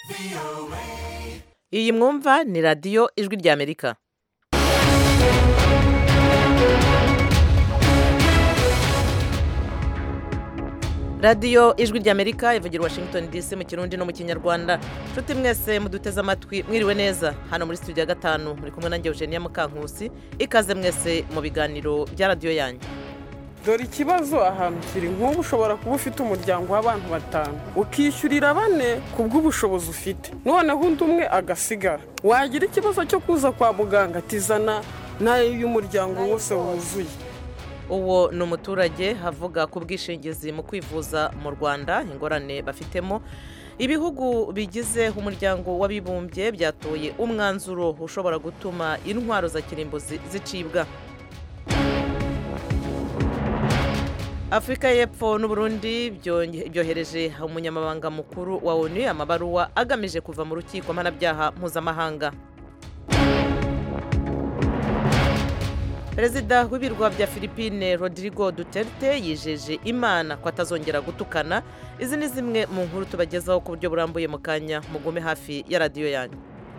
iyi mwumva ni radiyo ijwi ry'amerika radiyo ijwi ry'amerika ivugira washington dc mu kirundi no mu kinyarwanda nshuti mwese muduteze amatwi mwiriwe neza hano muri studio ya gatanu muri kumwe nanjye eugenia mukankusi ikaze mwese mu biganiro bya radiyo yanyu dore ikibazo ahantu kiri nk'ubu ushobora kuba ufite umuryango w'abantu batanu ukishyurira bane ku bw'ubushobozi ufite noneho undi umwe agasigara wagira ikibazo cyo kuza kwa muganga tizana n'ayo y'umuryango wose wuzuye uwo ni umuturage avuga ku bwishingizi mu kwivuza mu rwanda ingorane bafitemo ibihugu bigize umuryango w'abibumbye byatoye umwanzuro ushobora gutuma intwaro za kirimbuzi zicibwa afurika y'epfo n'uburundi byohereje umunyamabanga mukuru wa onu amabaruwa agamije kuva mu rukiko mpanabyaha mpuzamahanga perezida w'ibirwa bya philippine rodrigo duterte yijeje imana ko atazongera gutukana izi ni zimwe mu nkuru tubagezaho ku buryo burambuye mu kanya mugume hafi ya radiyo yanyu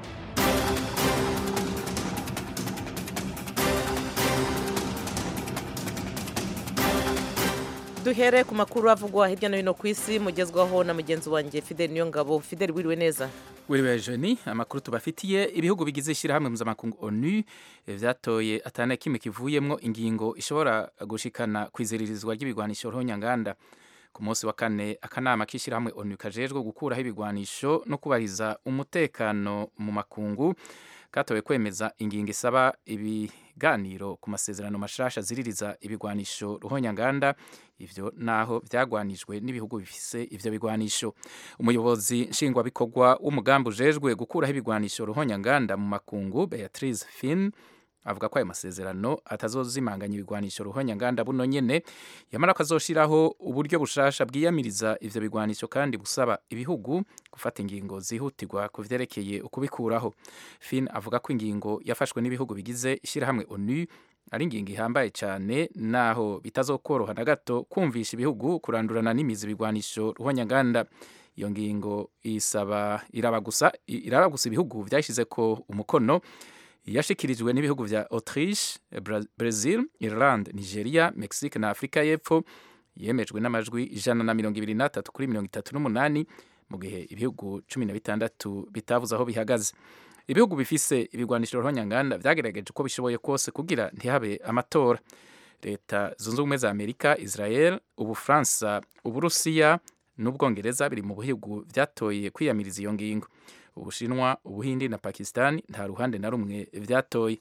duhere ku makuru avugwa hirya no hino ku isi mugezwaho na mugenzi wanjye fidel niyongabo fidel wiriwe neza wiriwe jeni amakuru tubafitiye ibihugu bigize ishyirahamwe mpuzamakungu onu vyatoye atana kimwe kivuyemwo ingingo ishobora gushikana kwiziririzwa ry'ibigwanisho ruhonyanganda ku munsi wa kane akanama k'ishyirahamwe onu kajejwe gukuraho ibigwanisho no kubahiriza umutekano mu makungu katowe kwemeza ingingo isaba ibiganiro ku masezerano mashasha ziririza ibigwanisho ruhonyanganda ivyo naho vyagwanijwe n'ibihugu bifise ivyo bigwanisho umuyobozi nshingwabikorwa w'umugambi ujejwe gukuraho ibigwanisho ruhonyanganda mu makungu Beatrice Finn avuga ko ayo masezerano atazozimanganya ibigwanisho ruhonyanganda buno nyene yamara ko azoshiraho uburyo bushasha bwiyamiriza ivyo bigwanisho kandi busaba ibihugu gufata ingingo zihutirwa ku vyerekeye ukubikuraho Finn avuga ko ingingo yafashwe n'ibihugu bigize ishirahamwe ONU ari ingingo ihambaye cyane naho bitazokoroha na gato kumvisha ibihugu kurandurana n'imizi ibigwanisho ruhonyanganda iyo ngingo isaba iraba gusa iraba gusa ibihugu vyashize ko umukono yashikirijwe n'ibihugu vya Autriche, Brazil, Ireland, Nigeria, Mexique na Afrika y'Epfo yemejwe n'amajwi ijana na mirongo ibiri n'atatu kuri mirongo itatu n'umunani mu gihe ibihugu cumi na bitandatu bitavuze aho bihagaze ibihugu bifise ibigwanisho ruhonyanganda vyagerageje uko bishoboye kose kugira ntihabe amatora leta zunze ubumwe za amerika israel ubufaransa uburusiya n'ubwongereza biri mu bihugu vyatoye kwiyamiriza iyo ngingo ubushinwa ubuhindi na pakistan nta ruhande na rumwe vyatoye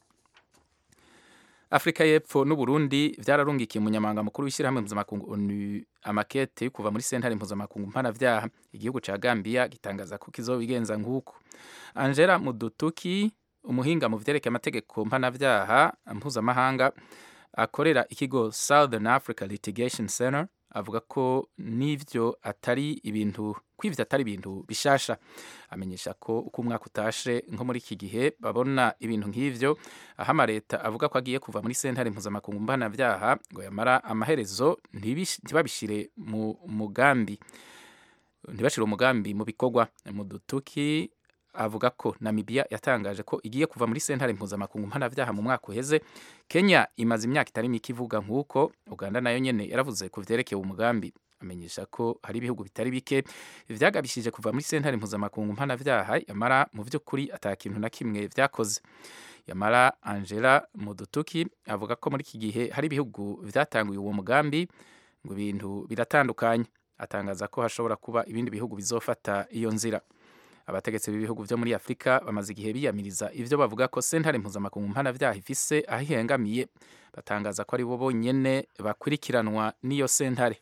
afurika y'epfo n'uburundi vyararungikiye umunyamabanga mukuru w'ishyirahamwe mpuzamakungu onu amakete kuva muri sentare mpuzamakungu mpanavyaha igihugu ca gambia gitangaza ko kizobigenza nk'uko angela mudutuki umuhinga mu vyerekeye amategeko mpanavyaha mpuzamahanga akorera ikigo southern africa litigation center avuga ko n'ivyo atari ibintu kw'ivyo atari ibintu bishasha amenyesha ko uko umwaka utashe nko muri iki gihe babona ibintu nk'ivyo aho amaleta avuga ko agiye kuva muri sentare mpuzamakungu mpanavyaha ngo yamara amaherezo ntibabishire mu mugambi ntibashire umugambi mu bikorwa mu dutuki avuga ko Namibia yatangaje ko igiye kuva muri sentare mpuzamakungu mpanavyaha mu mwaka uheze Kenya imaze imyaka itari mike ivuga nk'uko Uganda nayo nyene yaravuze ku vyerekeye umugambi amenyesha ko hari ibihugu bitari bike vyagabishije kuva muri sentare mpuzamakungu mpanavyaha yamara mu vy'ukuri ata kintu na kimwe vyakoze yamara Angela Mudutuki avuga ko muri iki gihe hari ibihugu vyatanguye uwo mugambi ngo ibintu biratandukanye atangaza ko hashobora kuba ibindi bihugu bizofata iyo nzira abategetsi b'ibihugu vyo muri afurika bamaze igihe biyamiriza ivyo bavuga ko sentare mpuzamakungu mpanavyaha ifise aho ihengamiye batangaza ko ari bo bonyene bakurikiranwa n'iyo sentare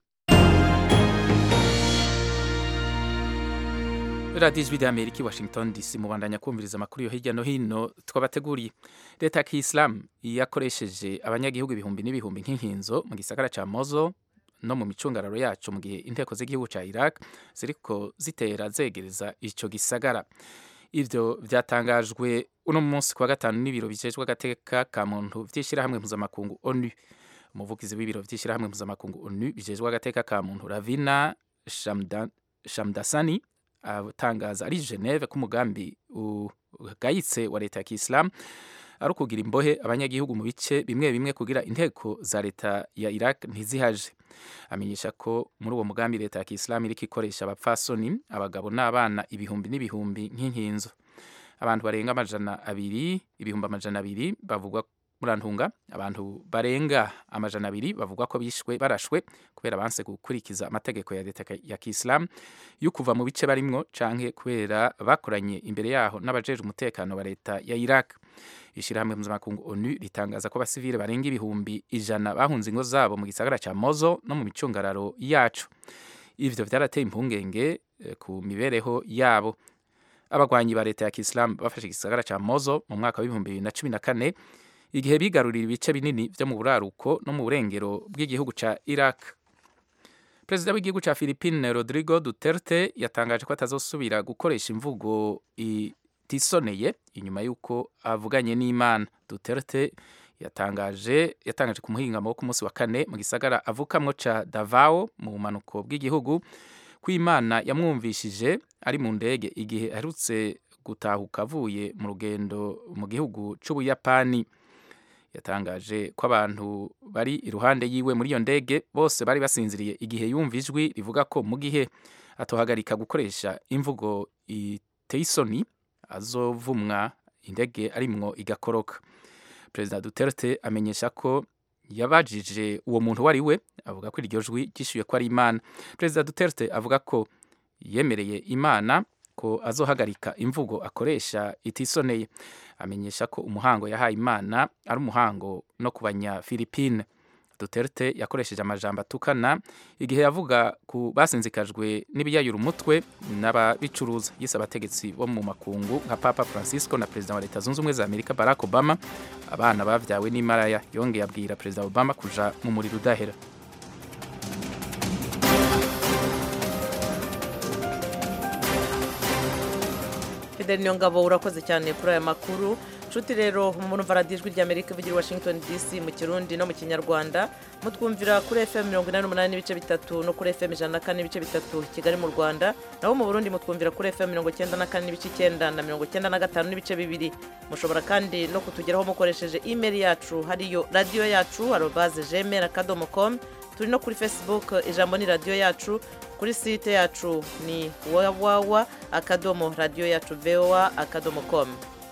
radiyo ijwi ry'amerika i washington dc mubandanya kumviriza amakuru yo hirya no hino twabateguriye leta ya kiyisilamu yakoresheje abanyagihugu ibihumbi n'ibihumbi nk'inkinzo mu gisagara ca mozo no mu micungararo yacu mu gihe inteko z'igihugu ca Iraq ziriko zitera zegereza ico gisagara ivyo vyatangajwe uno munsi kwa gatanu n'ibiro bijejwe agateka ka muntu vy'ishirahamwe mpuzamakungu ONU umuvugizi w'ibiro vy'ishirahamwe mpuzamakungu ONU bijejwe agateka ka muntu Ravina Shamdan Shamdasani atangaza ari geneve ko umugambi ugayitse wa leta ya kisilamu ari ukugira imbohe abanyagihugu mu bice bimwe bimwe kugira inteko za leta ya iraq ntizihaje amenyesha ko muri uwo mugambi leta ya kisilamu iriko ikoresha abapfasoni abagabo n'abana ibihumbi n'ibihumbi nk'inkinzo abantu barenga amajana abiri ibihumbi amajana abiri bavugwa murantunga abantu barenga amajana abiri bavugwa ko bishwe barashwe kubera banse gukurikiza amategeko ya leta ya kisilamu yo kuva mu bice barimwo canke kubera bakoranye imbere yaho n'abajejwe umutekano wa leta ya iraq ishyirahamwe mpuzamakungu onu ritangaza ko abasivile barenga ibihumbi ijana bahunze ingo zabo mu gisagara ca mozo no mu micungararo yacu ivyo vyarateye impungenge ku mibereho yabo abagwanyi ba leta ya kisilamu bafashe igisagara ca mozo mu mwaka w'ibihumbi bibiri na cumi na kane igihe bigarurira ibice binini vyo mu buraruko no mu burengero bw'igihugu ca iraq perezida w'igihugu ca philippine rodrigo duterte yatangaje ko atazosubira gukoresha imvugo itisoneye inyuma y'uko avuganye n'imana duterte yatangaje yatangaje ku muhingamo wo ku munsi wa kane mu gisagara avukamwo ca davao mu bumanuko bw'igihugu ko imana yamwumvishije ari mu ndege igihe aherutse gutahuka avuye mu rugendo mu gihugu c'ubuyapani yatangaje ko abantu bari iruhande yiwe muri iyo ndege bose bari basinziriye igihe yumva ijwi rivuga ko mu gihe atohagarika gukoresha imvugo iteye isoni azovumwa indege arimwo igakoroka perezida duterte amenyesha ko yabajije uwo muntu uwo ari we avuga ko iryo jwi ryishyuye ko ari imana perezida duterte avuga ko yemereye imana ko azohagarika imvugo akoresha itisoneye amenyesha ko umuhango yahaye imana ari umuhango no ku banyafilipine duterte yakoresheje amajambo atukana igihe yavuga ku basinzikajwe n'ibiyayura umutwe n'ababicuruza yise abategetsi bo mu makungu nka papa francisco na perezida wa leta zunze ubumwe za amerika barack obama abana bavyawe n'imaraya yongeye abwira perezida obama kuja mu muriro udahera fideli niyo ngabo urakoze cyane kuri aya makuru nshuti rero murumva radiyo ijwi ry'amerika ivugira i washington dc mu kirundi no mu kinyarwanda mutwumvira kuri fm mirongo inani n'umunani n'ibice bitatu no kuri fm ijana na kane n'ibice bitatu kigali mu rwanda naho mu burundi mutwumvira kuri fm mirongo icyenda na kane n'ibice icyenda na mirongo icyenda na gatanu n'ibice bibiri mushobora kandi no kutugeraho mukoresheje imeri yacu hariyo radiyo yacu arobaze gmail akadomo com turi no kuri facebook ijambo ni radiyo yacu kuri site yacu ni wawawa akadomo radiyo yacu voa akadomo com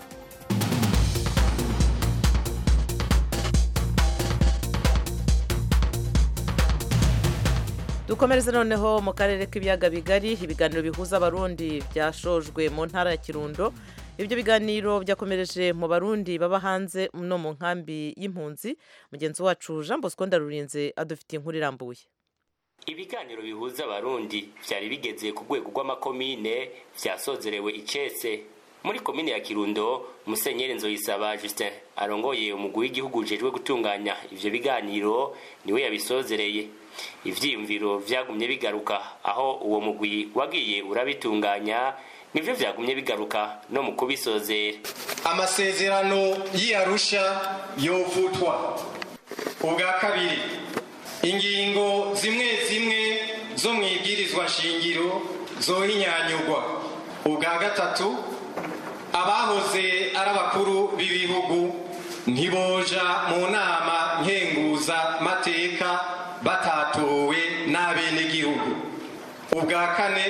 dukomereze noneho mu karere k'ibiyaga bigari ibiganiro bihuza abarundi byashojwe mu ntara ya kirundo ibyo biganiro byakomereje mu barundi baba hanze no mu nkambi y'impunzi mugenzi wacu jean bosco ndarurinze adufitiye inkuru irambuye ibiganiro bihuza abarundi byari bigeze ku rwego rw'amakomine byasozerewe icese muri komine ya kirundo musenyeri nzoyisaba justin arongoye umugwi w'igihugu ujejwe gutunganya ivyo biganiro niwe yabisozereye ivyiyumviro vyagumye bigaruka aho uwo mugwi wagiye urabitunganya nivyo vyagumye bigaruka no mu kubisozera amasezerano y'iyarusha yovutwa ubwa kabiri ingingo zimwe zimwe zo mu ibwirizwa nshingiro zohinyanyurwa ubwa gatatu abahoze ari abakuru b'ibihugu ntiboja mu nama nkenguza mateka batatowe n'abenegihugu ubwa kane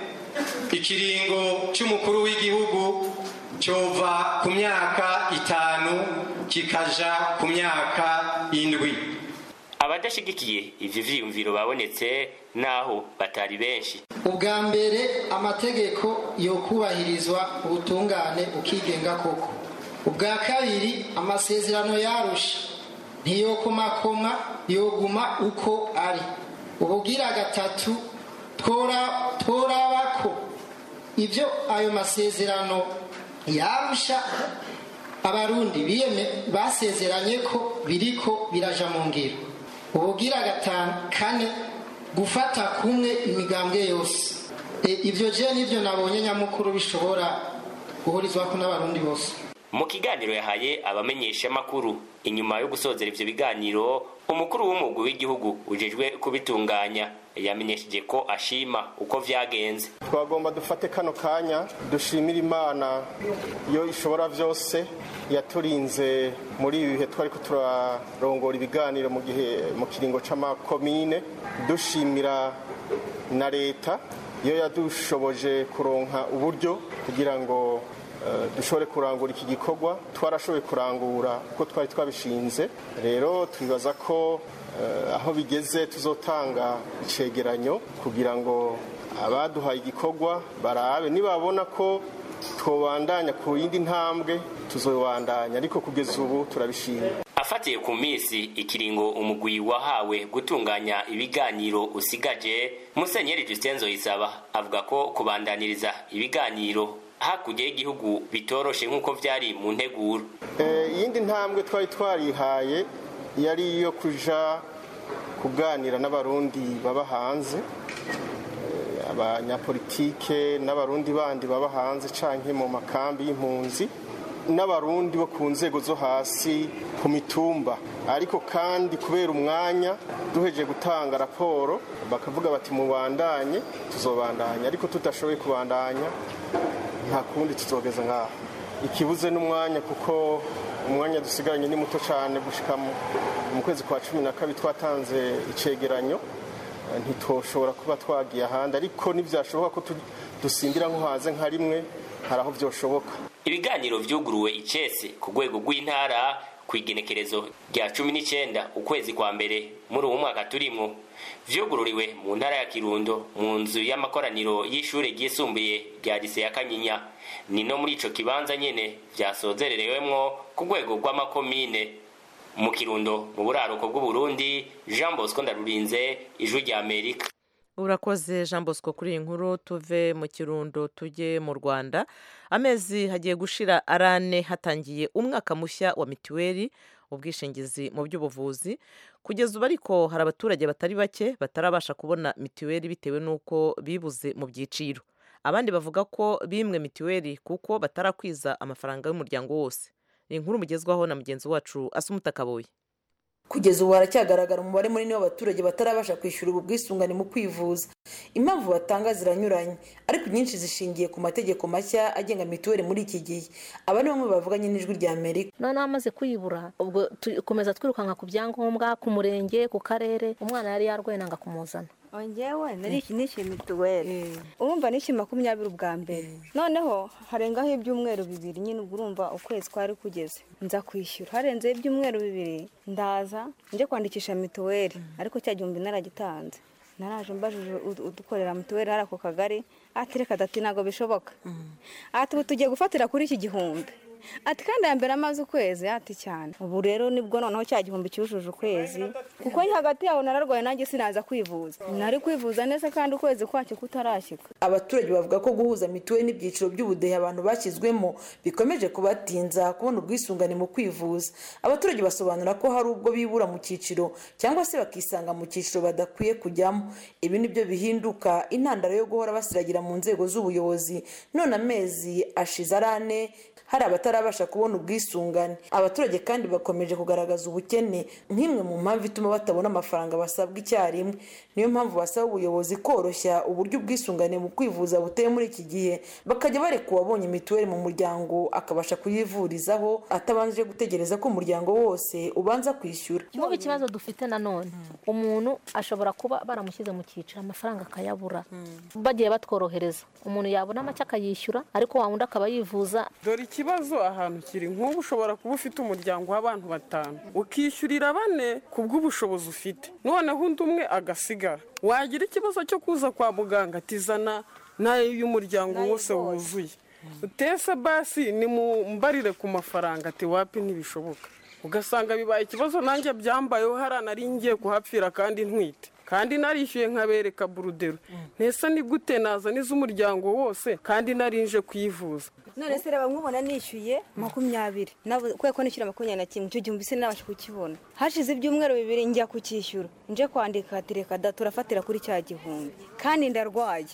ikiringo cy'umukuru w'igihugu cyova ku myaka itanu kikaja ku myaka indwi abadashigikiye ivyo vyiyumviro babonetse naho batari benshi ubwa mbere amategeko yokubahirizwa ubutungane ukigenga koko ubwa kabiri amasezerano yarusha ntiyokomakoma yoguma uko ari ubugira gatatu tworaba ko ibyo ayo masezerano yarusha abarundi basezeranye ko biriko biraja mu ngiro ubugira gatanu kane gufata kumwe imigambwe yose ibyo je nibyo nabonye nyamukuru bishobora guhurizwako n'abarundi bose mu kiganiro yahaye abamenyeshamakuru inyuma yo gusozera ivyo biganiro umukuru w'umugwi w'igihugu ujejwe kubitunganya yamenyesheje ko ashima uko vyagenze twagomba dufate kano kanya dushimira imana iyo ishobora byose yaturinze muri ibi bihe twari turarongora ibiganiro mu gihe mu kiringo c'amakomine dushimira na leta iyo yadushoboje kuronka uburyo kugira ngo dushobore kurangura iki gikorwa twarashoboye kurangura uko twari twabishinze rero twibaza ko aho bigeze tuzotanga icegeranyo kugira ngo abaduhaye igikorwa barabe nibabona ko twobandanya ku yindi ntambwe tuzobandanya ariko kugeza ubu turabishima afatiye ku minsi ikiringo umugwi wahawe gutunganya ibiganiro usigaje musenyeri justin nzoyisaba avuga ko kubandaniriza ibiganiro hakurya y'igihugu bitoroshe nk'uko vyari mu nteguro iyindi ntambwe twari twarihaye yari iyo kuja kuganira n'abarundi baba hanze abanyapolitike n'abarundi bandi baba hanze canke mu makambi y'impunzi n'abarundi bo ku nzego zo hasi ku mitumba ariko kandi kubera umwanya duheje gutanga raporo bakavuga bati mubandanye tuzobandanya ariko tudashoboye kubandanya nta kundi tuzogeza ngaho ikibuze n'umwanya kuko umwanya dusigaranye ni muto cyane gushika mu kwezi kwa cumi na kabiri twatanze icegeranyo ntitwoshobora kuba twagiye ahandi ariko ntibyashoboka ko dusimbira nko hanze nka rimwe hari aho byoshoboka ibiganiro vyuguruwe icese ku rwego rw'intara ku igenekerezo rya cumi n'icenda ukwezi kwa mbere muri uwo mwaka turimwo vyugururiwe mu ntara ya kirundo mu nzu y'amakoraniro y'ishure ryisumbuye rya lise ya kanyinya ni no muri ico kibanza nyene vyasozererewemwo ku rwego rw'amakomine mu kirundo mu buraruko bw'uburundi jean bosco ndarurinze ijwi rya amerika urakoze jean bosco kuri iyi nkuru tuve mu kirundo tujye mu rwanda amezi hagiye gushira arane hatangiye umwaka mushya wa mituweli ubwishingizi mu by'ubuvuzi kugeza ubu ariko hari abaturage batari bake batarabasha kubona mituweli bitewe n'uko bibuze mu byiciro abandi bavuga ko bimwe mituweli kuko batarakwiza amafaranga y'umuryango wose ni inkuru mugezwaho na mugenzi wacu asumuta kaboye kugeza ubu haracyagaragara umubare munini w'abaturage batarabasha kwishyura ubu bwisungane mu kwivuza impamvu batanga ziranyuranye ariko inyinshi zishingiye ku mategeko mashya agenga mituweli muri iki gihe aba ni bamwe bavuganye n'ijwi rya amerika noneho amaze kuyibura ubwo tukomeza twirukanka ku byangombwa ku murenge ku karere umwana yari yarwaye nanga kumuzana ngewe nishyuye mituweli urumva nishyuye makumyabiri ubwa mbere noneho harengaho ibyumweru bibiri nyine ubwo urumva ukwezi kwari kugeze nza kwishyura harenzeho ibyumweru bibiri ndaza njye kwandikisha mituweli ariko cya gihumbi naragitanze naraje mbajije udukorera mituweli hari ako kagari ati reka dati ntabwo bishoboka ati ubu tugiye gufatira kuri iki gihumbi ati kandi mbere amaze ukwezi ati cyane ubu rero nibwo noneho cya gihumbi cyujuje ukwezi kuko hagati yaho nararwaye nanjye sinaza kwivuza nari kwivuza neza kandi ukwezi kwacyo kutarashyika abaturage bavuga ko guhuza mituweli n'ibyiciro by'ubudehe abantu bashyizwemo bikomeje kubatinza kubona ubwisungane mu kwivuza abaturage basobanura ko hari ubwo bibura mu cyiciro cyangwa se bakisanga mu cyiciro badakwiye kujyamo ibi nibyo bihinduka intandaro yo guhora basiragira mu nzego z'ubuyobozi none amezi ashize ari ane hari abatarabasha kubona ubwisungane abaturage kandi bakomeje kugaragaza ubukene nk'imwe mu mpamvu ituma batabona amafaranga basabwa icyarimwe niyo mpamvu basaba ubuyobozi koroshya uburyo ubwisungane mu kwivuza buteye muri iki gihe bakajya bareka uwabonye mituweli mu muryango akabasha kuyivurizaho atabanje gutegereza ko umuryango wose ubanza kwishyura nk'ubu ikibazo dufite nanone umuntu ashobora kuba baramushyize mu cyiciro amafaranga akayabura bagiye batworohereza umuntu yabona make akayishyura ariko wa wundi akaba yivuza dore ikibazo ahantu kiri nk'ubu ushobora kuba ufite umuryango w'abantu batanu ukishyurira bane ku bw'ubushobozi ufite noneho undi umwe agasigara wagira ikibazo cyo kuza kwa muganga atizana n'ayo y'umuryango wose wuzuye utese basi ni mu mbarire ku mafaranga ati wapi ntibishoboka ugasanga bibaye ikibazo nanjye byambayeho hariya nari ngiye kuhapfira kandi ntwite kandi narishyuye nkabereka burudero ntese ni gute nazana iz'umuryango wose kandi narinje kuyivuza none se reba nkubona nishyuye makumyabiri kubera ko nishyura makumyabiri na kimwe icyo gihumbi se nabasha kukibona hashize ibyumweru bibiri njya kukishyura nje kwandika ati reka da turafatira kuri cya gihumbi kandi ndarwaye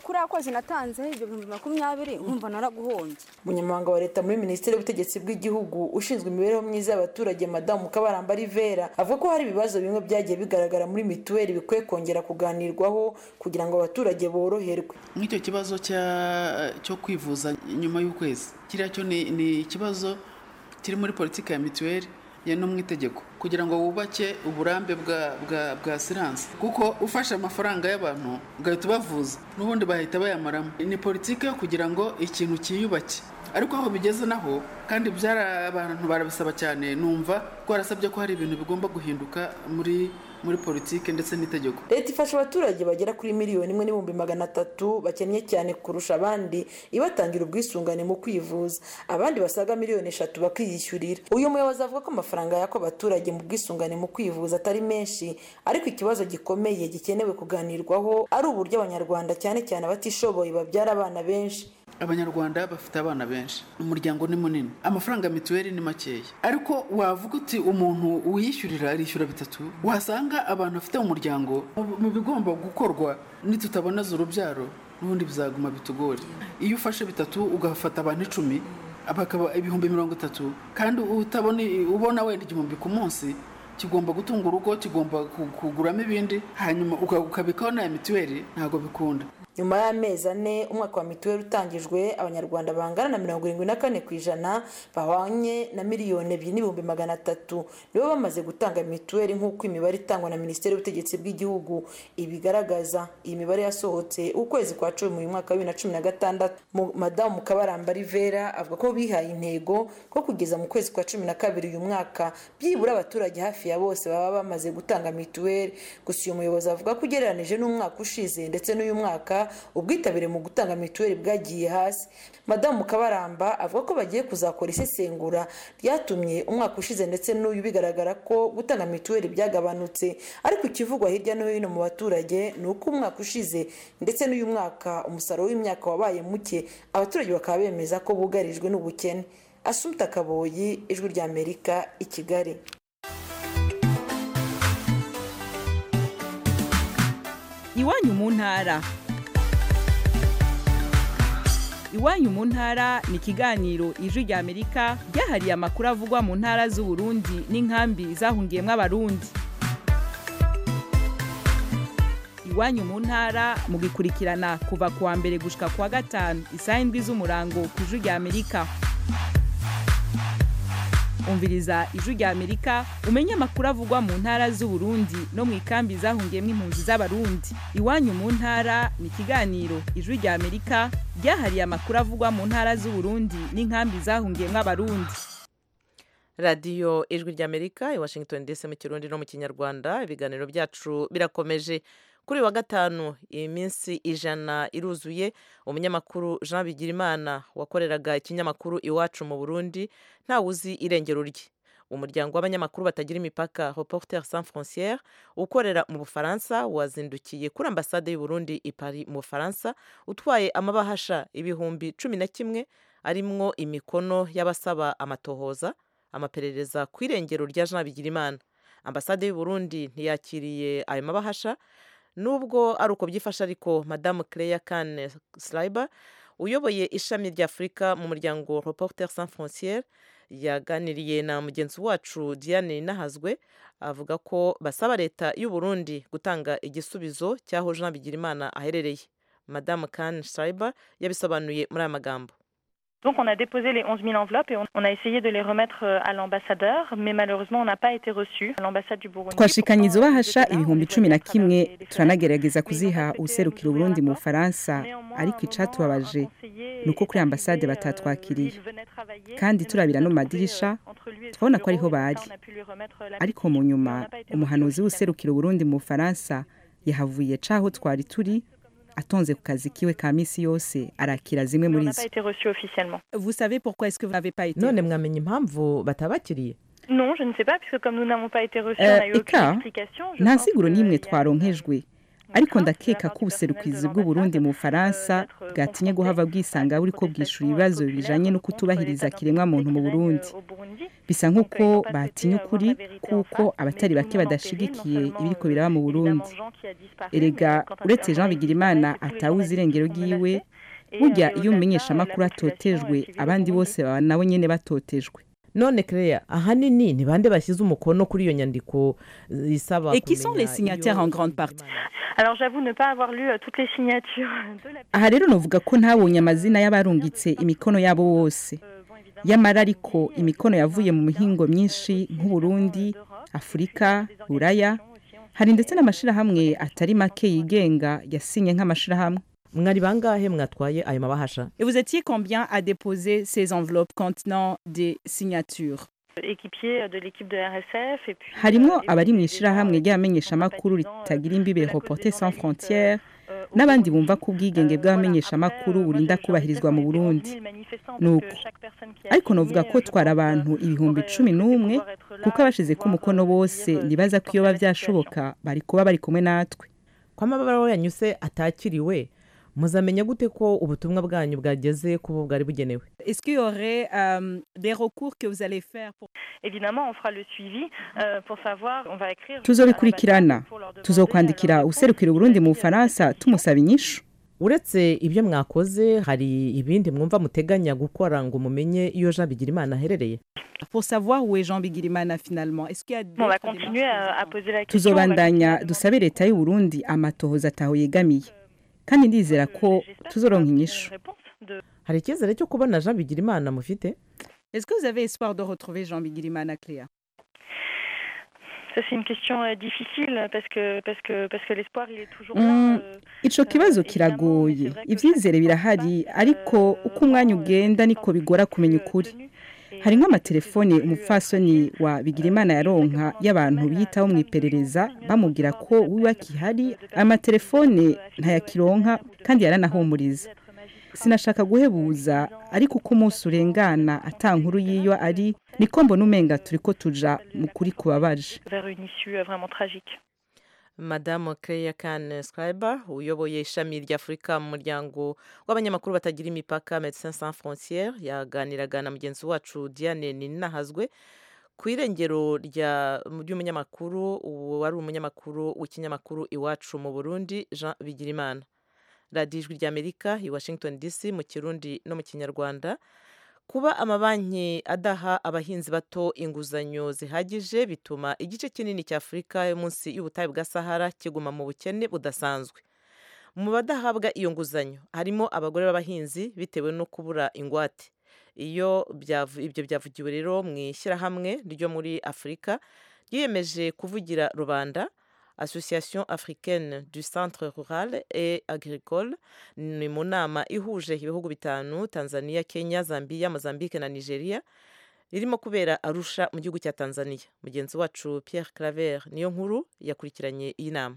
kuriya kwezi natanzeho ibyo bihumbi makumyabiri nkumva naraguhombye umunyamabanga wa leta muri minisiteri y'ubutegetsi bw'igihugu ushinzwe imibereho myiza y'abaturage madamu kabaramba rivera avuga ko hari ibibazo bimwe byagiye bigaragara muri mituweli bikwiye kongera kuganirwaho kugira ngo abaturage boroherwe nk'icyo kibazo cyo kwivuza nyuma y'ukwezi kiriya cyo ni ikibazo kiri muri politiki ya mituweli ya no mu itegeko kugira ngo wubake uburambe bwa bwa bwa siranse kuko ufashe amafaranga y'abantu ugahita ubavuza n'ubundi bahita bayamaramo ni politiki yo kugira ngo ikintu cyiyubake ariko aho bigeze naho kandi byari abantu barabisaba cyane numva twarasabye ko hari ibintu bigomba guhinduka muri muri politiki ndetse n'itegeko leta ifasha abaturage bagera kuri miliyoni imwe n'ibihumbi magana atatu bakennye cyane kurusha abandi ibatangira ubwisungane mu kwivuza abandi basaga miliyoni eshatu bakiyishyurira uyu muyobozi avuga ko amafaranga yako abaturage mu bwisungane mu kwivuza atari menshi ariko ikibazo gikomeye gikenewe kuganirwaho ari uburyo abanyarwanda cyane cyane abatishoboye babyara abana benshi abanyarwanda bafite abana benshi umuryango ni munini amafaranga ya mituweli ni makeya ariko wavuga uti umuntu wiyishyurira arishyura bitatu wasanga abantu bafite umuryango mu bigomba gukorwa nitutaboneza urubyaro n'ubundi bizaguma bitugore iyo ufashe bitatu ugafata abantu icumi bakaba ibihumbi mirongo itatu kandi utabona ubona wenda igihumbi ku munsi kigomba gutunga urugo kigomba kuguramo ibindi hanyuma ukabikaho na mituweli ntabwo bikunda nyuma y'amezi ane umwaka wa mituweli utangijwe abanyarwanda bangana na mirongo irindwi na kane ku ijana bahwanye na miliyoni ebyiri n'ibihumbi magana atatu nibo bamaze gutanga mituweli nk'uko imibare itangwa na minisiteri y'ubutegetsi bw'igihugu ibigaragaza iyi mibare yasohotse ukwezi kwa cumi mu mwaka wa bibiri na cumi na gatandatu madamu kabaramba rivera avuga ko bihaye intego ko kugeza mu kwezi kwa cumi na kabiri uyu mwaka byibura abaturage hafi ya bose baba bamaze gutanga mituweli gusa uyu muyobozi avuga ko ugereranije n'umwaka ushize ndetse n'uyu mwaka ubwitabire mu gutanga mituweli bwagiye hasi madamu kabaramba avuga ko bagiye kuzakora isesengura ryatumye umwaka ushize ndetse n'uyu bigaragara ko gutanga mituweli byagabanutse ariko ikivugwa hirya no hino mu baturage ni uko umwaka ushize ndetse n'uyu mwaka umusaruro w'imyaka wabaye muke abaturage bakaba bemeza ko bugarijwe n'ubukene asumta kaboyi ijwi ry'amerika i kigali iwanyu mu ntara iwanyu mu ntara ni ikiganiro ijwi rya amerika ryahariye amakuru avugwa mu ntara z'uburundi n'inkambi zahungiyemo abarundi iwanyu mu ntara mugikurikirana kuva ku wa mbere gushika ku wa gatanu isaha indwi z'umurango ku ijwi rya amerika umviriza ijwi rya amerika umenye amakuru avugwa mu ntara z'uburundi no mu ikambi zahungiyemo impunzi z'abarundi iwanyu mu ntara ni ikiganiro ijwi rya amerika ryahariye amakuru avugwa mu ntara z'uburundi n'inkambi zahungiyemo abarundi radiyo ijwi ry'amerika i washington dc mu kirundi no mu kinyarwanda ibiganiro byacu birakomeje kuri uyu wa gatanu iminsi ijana iruzuye umunyamakuru jean bigirimana wakoreraga ikinyamakuru iwacu mu burundi ntawe uzi irengero rye umuryango w'abanyamakuru batagira imipaka reporter sans frontiere ukorera mu bufaransa wazindukiye kuri ambasade y'u Burundi i Paris mu bufaransa utwaye amabahasha ibihumbi cumi na kimwe arimwo imikono y'abasaba amatohoza amaperereza ku irengero rya jean bigirimana ambasade y'u Burundi ntiyakiriye ayo mabahasha nubwo ari uko byifashe ariko madamu Claire Kane Sliber uyoboye ishami rya Afurika mu muryango Reporters sans frontières yaganiriye na mugenzi wacu Diane Nahazwe avuga ko basaba leta y'u Burundi gutanga igisubizo cy'aho Jean Bigirimana aherereye madamu Kane Sliber yabisobanuye muri aya magambo Donc on a déposé les 11 000 enveloppes et on, on a essayé de les remettre à l'ambassadeur, mais malheureusement on n'a pas été reçu à l'ambassade du Burundi. twashikanye izo bahasha ibihumbi cumi na kimwe turanagerageza kuziha userukira uburundi mu bufaransa ariko icatubabaje ni uko kuri ambasade batatwakiriye kandi turabira no mu madirisha twabona ko ariho bari ariko mu nyuma umuhanuzi w'userukira uburundi mu bufaransa yahavuye caho twari turi atonze ku kazi kiwe ka misi yose arakira zimwe muri zo Vous savez pourquoi est-ce que vous n'avez pas été none mwamenya impamvu batabakiriye Non, je ne sais pas, puisque comme nous n'avons pas été reçus, Eh, on n'a eu aucune eka explication. Je nta pense siguro que n'imwe twaronkejwe ariko ndakeka ko ubuserukizi bw'uburundi mu bufaransa bwatinye guhava bwisanga buriko bwishura ibibazo bijanye no kutubahiriza kiremwa muntu mu burundi bisa nk'uko batinya ukuri kuko abatari bake badashigikiye ibiriko biraba mu burundi erega uretse jean bigirimana atawuzi irengero ryiwe burya iyo umumenyesha amakuru atotejwe abandi bose baba nabo nyene batotejwe none Claire ahanini ni bande bashyize umukono kuri iyo nyandiko eh, isaba Et qui sont les kumenya signataires iyo- en grande partie Alors j'avoue ne pas avoir lu euh, toutes les signatures de la aha rero novuga ko ntabonye amazina y'abarungitse imikono yabo bose yamara ariko imikono yavuye mu mihingo myinshi nk'uburundi afurika buraya hari ndetse n'amashirahamwe atari make yigenga yasinye nk'amashirahamwe mwari bangahe mwatwaye ayo mabahasha Et vous étiez combien à déposer ces enveloppes contenant des signatures équipier de l'équipe de RSF et puis harimwo abari mu ishirahamwe ry'abamenyeshamakuru ritagira imbibe reporter sans frontières n'abandi bumva ko ubwigenge bw'abamenyeshamakuru burinda kubahirizwa mu burundi nuko ariko novuga ko twara abantu ibihumbi cumi n'umwe kuko abashize ko umukono bose nibaza ko iyo biba byashoboka bari kuba bari kumwe natwe ko amabara yanyuse atakiriwe muzamenya gute ko ubutumwa bwanyu bwageze ku bo bwari bugenewe Est-ce qu'il y aurait euh, des recours que vous allez faire pour... évidemment on fera le suivi euh, pour savoir on va écrire tuzobikurikirana tuzokwandikira userukira uburundi mu bufaransa tumusaba inyishu uretse ibyo mwakoze hari ibindi mwumva muteganya gukora ngo mumenye iyo jean bigirimana aherereye pour savoir où est Jean Bigirimana finalement est-ce qu'il y a on va d'autres continuer à, à poser la question on va tuzobandanya dusabe leta y'u Burundi amatohoza ataho yegamiye kandi ndizera ko tuzoronka inyishu hari icyizere cyo kubona jean bigirimana mufite est-ce que vous avez espoir de retrouver Jean Bigirimana Cléa Ça c'est une question euh, difficile parce que parce que parce que l'espoir il est toujours Mm, là. euh, ico kibazo kiragoye ivyizere birahari ariko uko umwanya ugenda niko bigora kumenya ukuri hari nk'amatelefone umupfasoni wa bigirimana yaronka y'abantu biyitaho mu iperereza bamubwira ko wiwe akihari amatelefone ntayakironka kandi yaranahumuriza sinashaka guhebuza ariko uko umunsi urengana ata nkuru y'iyo ari niko mbona umenga turiko tuja mu kuri kubabaje vers une issue euh, vraiment tragique. madamu Claire Kane Scriber uyoboye ishami ry'Afurika mu muryango w'abanyamakuru batagira imipaka Médecins Sans Frontières yaganiraga na mugenzi wacu Diane Ninahazwe ku irengero rya ry'umunyamakuru wari umunyamakuru w'ikinyamakuru iwacu mu Burundi Jean Bigirimana radiyo ijwi ry'Amerika i Washington DC mu kirundi no mu kinyarwanda kuba amabanki adaha abahinzi bato inguzanyo zihagije bituma igice kinini cya afurika yo munsi y'ubutayu bwa sahara kiguma mu bukene budasanzwe mu badahabwa iyo nguzanyo harimo abagore b'abahinzi bitewe no kubura ingwate iyo byavu- ibyo byavugiwe rero mu ishyirahamwe ryo muri afurika ryiyemeje kuvugira rubanda association africaine du centre rural et agricole ni mu nama ihuje ibihugu bitanu tanzania kenya zambia mozambique na nigeria irimo kubera arusha mu gihugu cya tanzania mugenzi wacu pierre claver niyo nkuru yakurikiranye iyi nama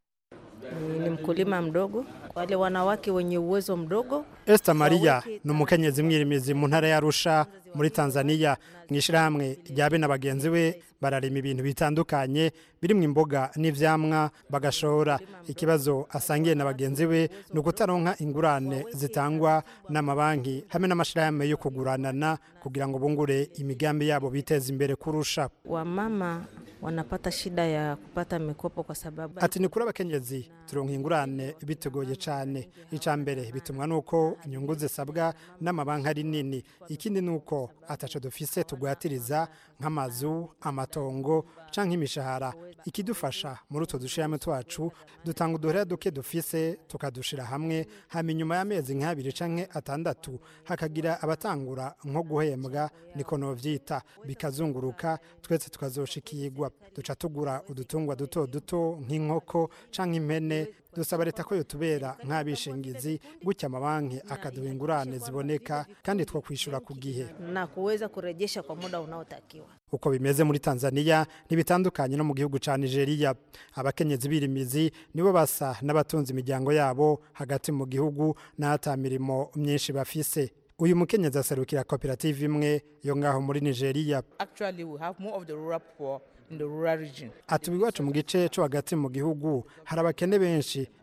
ni mkulima mdogo, wale wanawake wenye uwezo mdogo. Esther Maria ni umukenyezi mwirimizi mu ntara ya Arusha muri Tanzania mu ishyirahamwe rya bene bagenzi we bararima ibintu bitandukanye birimo imboga n'ivyamwa bagashora ikibazo asangiye na bagenzi be ni ukutaronka ingurane zitangwa n'amabanki hamwe n'amashirahamwe yo kuguranana kugira ngo bungure imigambi yabo biteze imbere kurusha Wamama wanapata shida ya kupata mikopo kwa sababu ati ni kuri abakenyezi turonka ingurane bitugoye cyane icya mbere bitumwa nuko inyungu zisabwa n'amabanki ari nini ikindi ni uko ataco dufise tugwatiriza nk'amazu amatongo canke imishahara ikidufasha muri utwo dushirame twacu dutanga uduhera duke dufise tukadushira hamwe hama inyuma y'amezi nk'abiri canke atandatu hakagira abatangura nko guhembwa niko novyita bikazunguruka twese tukazoshikirwa duca tugura udutungwa duto duto nk'inkoko canke impene dusaba leta ko yotubera nk'abishingizi gutya amabanki akaduha ingurane ziboneka kandi two kwishura ku gihe na kuweza kurejesha kwa muda unaotakiwa. uko bimeze muri Tanzania ntibitandukanye no mu gihugu ca Nigeria abakenyezi birimizi nibo basa n'abatunze imiryango yabo hagati mu gihugu n'ata mirimo myinshi bafise uyu mukenyezi aserukira koperative imwe yo ngaho muri Nigeria Actually, we have more of the rural poor in the rural region. atuba iwacu mu gice cyo hagati mu gihugu hari abakene benshi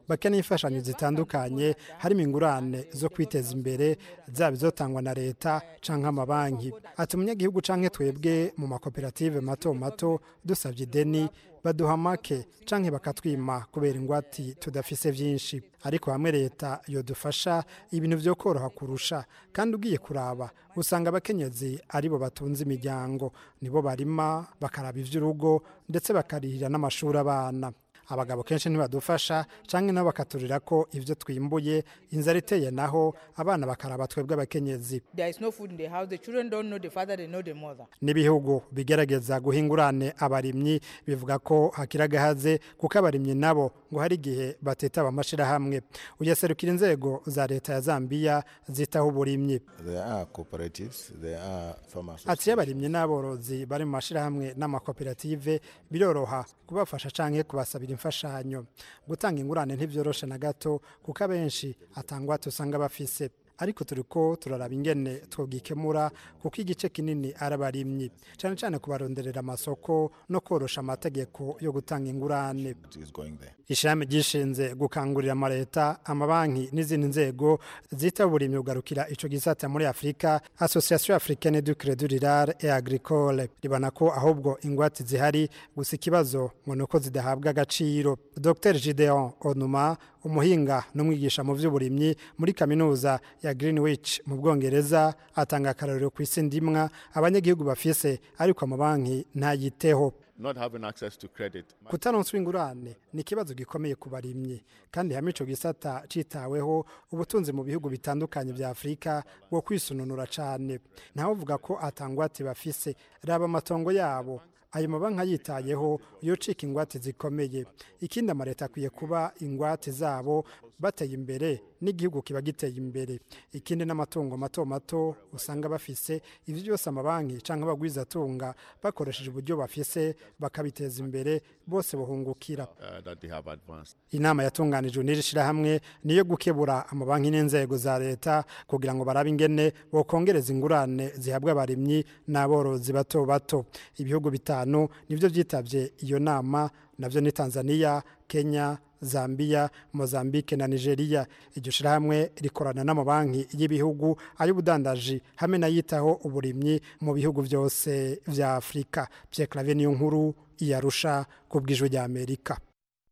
bakeneye imfashanyo zitandukanye harimo ingurane zo kwiteza imbere zaba izotangwa na leta cyangwa amabanki ati umunyagihugu cyangwa twebwe mu makoperative mato mato dusabye ideni baduha make canke bakatwima kubera ingwati tudafise vyinshi ariko hamwe leta yodufasha ibintu vyo koroha kurusha kandi ugiye kuraba usanga abakenyezi aribo batunze imiryango nibo barima bakaraba ivy'urugo ndetse bakarihira n'amashuri abana abagabo kenshi ntibadufasha cyangwa nabo bakaturira ko ibyo twimbuye inzara iteye naho abana bakaraba twebwe abakenyezi There is no food in the house. The children don't know the father, they know the mother. n'ibihugu bigerageza guhingurane abarimyi bivuga ko hakiri agahaze kuko abarimyi nabo ngo hari igihe batitaba amashyirahamwe uyaserukira inzego za leta ya zambiya zitaho uburimyi There are cooperatives, there are farmers. ati iyo abarimyi n'aborozi bari mu mashyirahamwe n'amakoperative biroroha kubafasha cyangwa kubasabira imfashanyo gutanga ingurane ntibyoroshe na gato kuko abenshi atangwa usanga bafise ariko turi ko turaraba ingene twogikemura kuko igice kinini ari abarimyi cyane cyane kubaronderera amasoko no korosha amategeko yo gutanga ingurane is going there. ishami ryishinze gukangurira amaleta amabanki n'izindi nzego zita uburimyi bugarukira ico gisata muri afurika association africaine du crédit rural et agricole ribona ko ahubwo ingwate zihari gusa ikibazo ngo ni uko zidahabwa agaciro dr gideon onuma umuhinga n'umwigisha mu by'uburimyi muri kaminuza ya greenwich mu bwongereza atanga akarorero ku isi ndimwa abanyagihugu bafise ariko amabanki ntayiteho Not having access to credit. kutaronswa ingurane ni ikibazo gikomeye ku barimyi kandi hamwe ico gisata citaweho ubutunzi mu bihugu bitandukanye vya afurika bwo kwisununura cane ntawe uvuga ko atangwate bafise raba amatongo yabo ayo mabanki ayitayeho yocika ingwate zikomeye ikindi amaleta akwiye kuba ingwate zabo bateye imbere n'igihugu kiba giteye imbere ikindi n'amatungo mato mato usanga bafise ivyo byose amabanki canke abagwizatunga bakoresheje uburyo bafise bakabiteza imbere bose buhungukira Uh, that they have advanced. inama yatunganijwe n'iri shirahamwe niyo gukebura amabanki n'inzego za leta kugira ngo barabe ingene bokongereza ingurane zihabwa abarimyi n'aborozi bato bato ibihugu bitanu nivyo vyitavye iyo nama navyo ni Tanzania Kenya Zambia, Mozambique na Nigeria. Iryo shirahamwe rikorana n'amabanki y'ibihugu ay'ubudandaji hamwe n'ayitaho uburimyi mu bihugu byose vya Afrika. Pierre Claver niyo nkuru iyarusha ku bw'ijwi rya Amerika.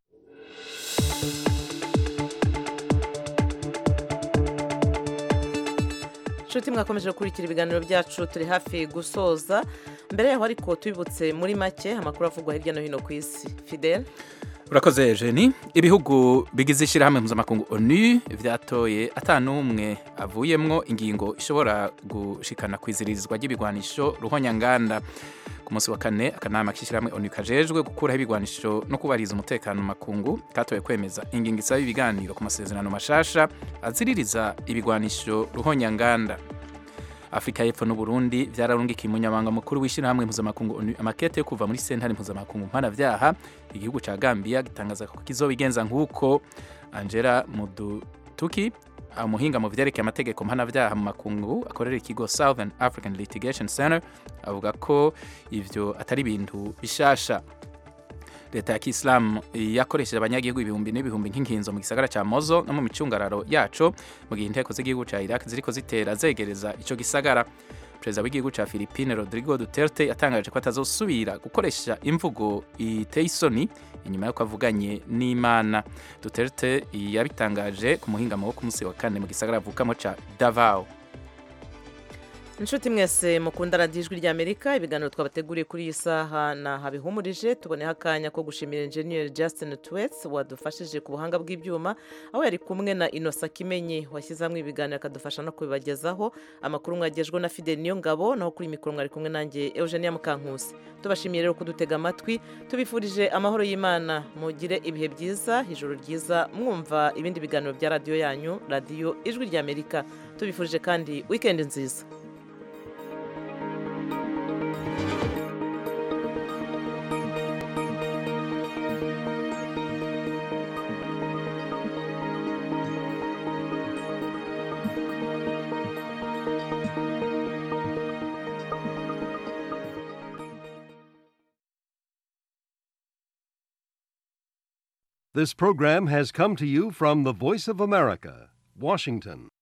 inshuti mwakomeje gukurikira ibiganiro byacu turi hafi gusoza mbere yaho ariko tubibutse muri make amakuru avugwa hirya no hino ku isi fidel urakoze jeni ibihugu bigize ishyirahamwe mpuzamakungu onu byatoye atanumwe avuyemwo ingingo ishobora gushikana ku izirizwa ry'ibigwanisho ruhonyanganda ku munsi wa kane akanama k'ishyirahamwe onu kajejwe gukuraho ibigwanisho no kubariza umutekano mu makungu katoye kwemeza ingingo isaba ibiganiro ku masezerano mashasha aziririza ibigwanisho ruhonyanganda afurika y'epfo n'uburundi byararungikiye umunyamabanga mukuru w'ishyirahamwe mpuzamakungu onu amakete yo kuva muri sentare mpuzamakungu mpanabyaha igihugu cya gambia gitangaza ko kizobigenza nk'uko angela mudutuki umuhinga mu byerekeye amategeko mpanabyaha mu makungu akorera ikigo southern african litigation center avuga ko ivyo atari ibintu bishasha leta ya kisilamu yakoresheje abanyagihugu ibihumbi n'ibihumbi nk'inkinzo mu gisagara cya mozo no mu micungararo yaco mu gihe inteko z'igihugu cya iraq ziriko zitera zegereza ico gisagara perezida w'igihugu cya philippine rodrigo duterte yatangaje ko atazosubira gukoresha imvugo iteye isoni inyuma y'uko avuganye n'imana duterte yabitangaje ku muhingamo wo ku munsi wa kane mu gisagara avukamo ca davao inshuti mwese mukunda radiyo ijwi ry'amerika ibiganiro twabateguriye kuri iyi saha naha bihumurije tuboneho akanya ko gushimira enjeniyeri Justin Twets wadufashije ku buhanga bw'ibyuma aho yari kumwe na inosa kimenyi washyize hamwe ibiganiro akadufasha no kubibagezaho amakuru mwagejwe na fidel niyo ngabo naho kuri mikoro mwari kumwe nanjye eugenia mukankusi tubashimiye rero kudutega amatwi tubifurije amahoro y'imana mugire ibihe byiza ijoro ryiza mwumva ibindi biganiro bya radiyo yanyu radiyo ijwi ry'amerika tubifurije kandi wikendi nziza This program has come to you from the Voice of America, Washington.